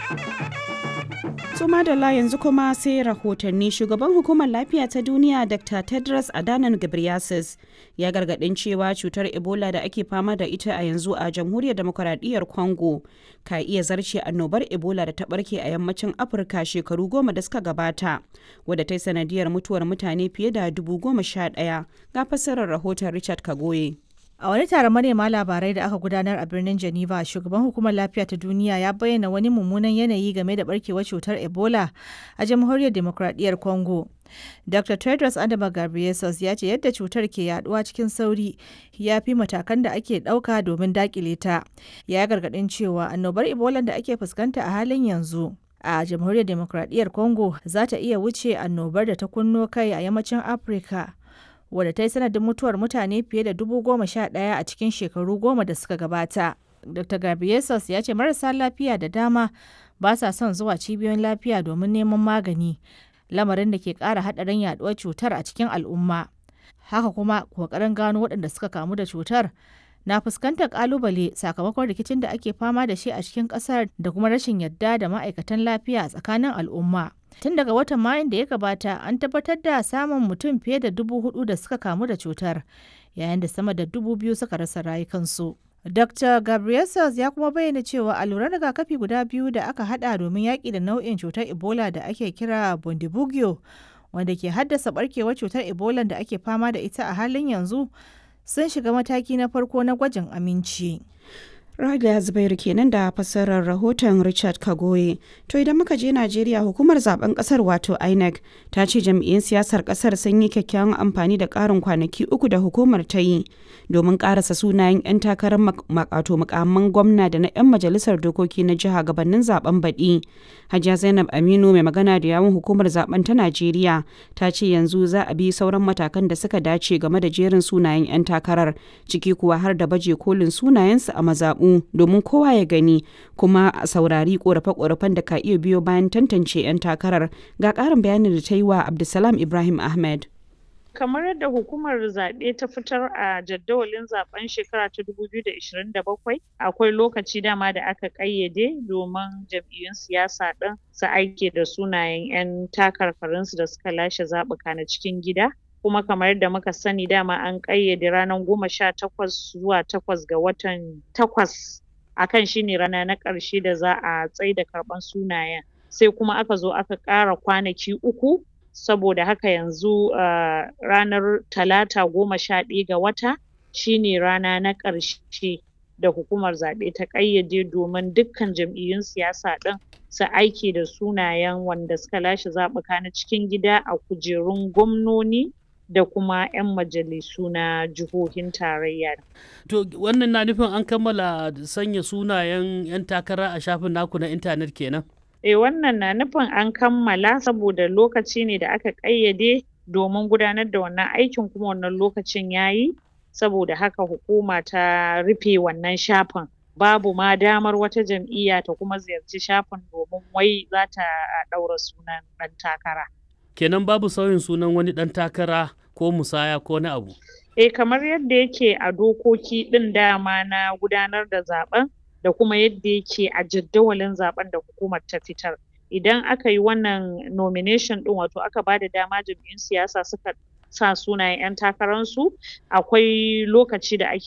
To madalla yanzu kuma sai rahotanni shugaban hukumar lafiya ta duniya Dr. Tedros Adhanom Ghebreyesus ya gargadin cewa cutar Ebola da ake fama da ita a yanzu a jamhuriyar demokuraɗiyyar Congo ka iya zarce annobar Ebola da ta barke a yammacin Afirka shekaru goma da suka gabata wadda ta yi sanadiyar mutuwar mutane fiye da dubu goma sha ɗaya ga fassarar rahoton Richard Kagoye. A wani taron manema labarai da aka gudanar a birnin Geneva, shugaban hukumar lafiya ta duniya ya bayyana wani mummunan yanayi game da barkewar cutar Ebola a jamhuriyar demokradiyyar Congo. Dr. Tedros Adama Ghebreyesus ya ce yadda cutar ke yaduwa cikin sauri ya fi matakan da ake ɗauka domin dakile ta. Ya gargaɗin cewa annobar Ebola da ake fuskanta a halin yanzu a jamhuriyar demokradiyyar Congo za ta iya wuce annobar da ta kunno kai a yammacin Afirka. wadda ta yi sanadin mutuwar mutane fiye da dubu goma sha ɗaya a cikin shekaru goma da suka gabata. Dr. Gabriesus ya ce marasa lafiya da dama ba sa son zuwa cibiyoyin lafiya domin neman magani, lamarin da ke ƙara haɗarin yaɗuwar cutar a cikin al'umma. Haka kuma ƙoƙarin gano waɗanda suka kamu da cutar na fuskantar ƙalubale sakamakon rikicin da ake fama da shi a cikin ƙasar da kuma rashin yadda da ma'aikatan lafiya a tsakanin al'umma. Tun daga watan Mayun da ya gabata an tabbatar da samun mutum fiye da dubu hudu da suka kamu da cutar, yayin da sama da dubu biyu suka rasa rayukansu. Dr. Gabriel ya kuma bayyana cewa alluran rigakafi guda biyu da aka hada domin yaƙi da nau'in cutar Ebola da ake kira Bundibugyo, wanda ke haddasa barkewar cutar Ebola da ake fama da ita a halin yanzu, sun shiga mataki na farko na gwajin aminci. Rada Zubairu kenan da fassarar rahoton Richard Kagoye. To idan muka je Najeriya hukumar zaben kasar wato INEC ta ce jam'iyyun siyasar kasar sun yi kyakkyawan amfani da ƙarin kwanaki uku da hukumar ta yi domin ƙarasa sunayen 'yan takarar makato mukamman gwamna da na 'yan majalisar dokoki na jiha gabanin zaben baɗi. Hajiya Zainab Aminu mai magana da yawun hukumar zaben ta Najeriya ta ce yanzu za a bi sauran matakan da suka dace game da jerin sunayen 'yan takarar ciki kuwa har da baje kolin sunayensu a mazaɓu domin kowa ya gani kuma a saurari korafe-korafen da ka iya biyo bayan tantance 'yan takarar ga ƙarin bayanin da ta yi wa Abdulsalam Ibrahim Ahmed. kamar yadda hukumar zaɓe ta fitar a jadawalin zaben shekara ta 2027 akwai lokaci dama da aka ƙayyade domin jam'iyyun siyasa ɗin su aike da sunayen 'yan takarkarinsu da suka lashe zaɓuka na cikin gida kuma kamar yadda muka sani dama an ƙayyade ranar goma sha takwas zuwa takwas ga watan takwas akan shine rana na ƙarshe da za a tsaida karɓan sunayen sai kuma aka zo aka ƙara kwanaki uku saboda haka yanzu uh, ranar talata goma sha ɗaya ga wata shine rana na ƙarshe da hukumar zaɓe ta ƙayyade domin dukkan jam'iyyun siyasa ɗin su aike da sunayen wanda suka lashe zaɓuka na cikin gida a kujerun gwamnoni da kuma 'yan majalisu na jihohin tarayya. To wannan na nufin an kammala sanya sunayen 'yan takara a shafin naku na intanet kenan? Eh wannan na nufin an kammala saboda lokaci ne da aka ƙayyade domin gudanar da wannan aikin kuma wannan lokacin yayi saboda haka hukuma ta rufe wannan shafin. Babu ma damar wata jam'iyya ta kuma ziyarci shafin domin wai za ta ɗaura sunan ɗan takara. kenan babu sauyin sunan wani ɗan takara ko musaya ko na abu. Eh kamar yadda yake a dokoki ɗin dama na gudanar da zaben da kuma yadda yake a jadawalin zaben da hukumar ta fitar. Idan aka yi wannan nomination ɗin wato aka ba da dama jam'iyyun siyasa suka sa sunayen 'yan takararsu akwai lokaci da ake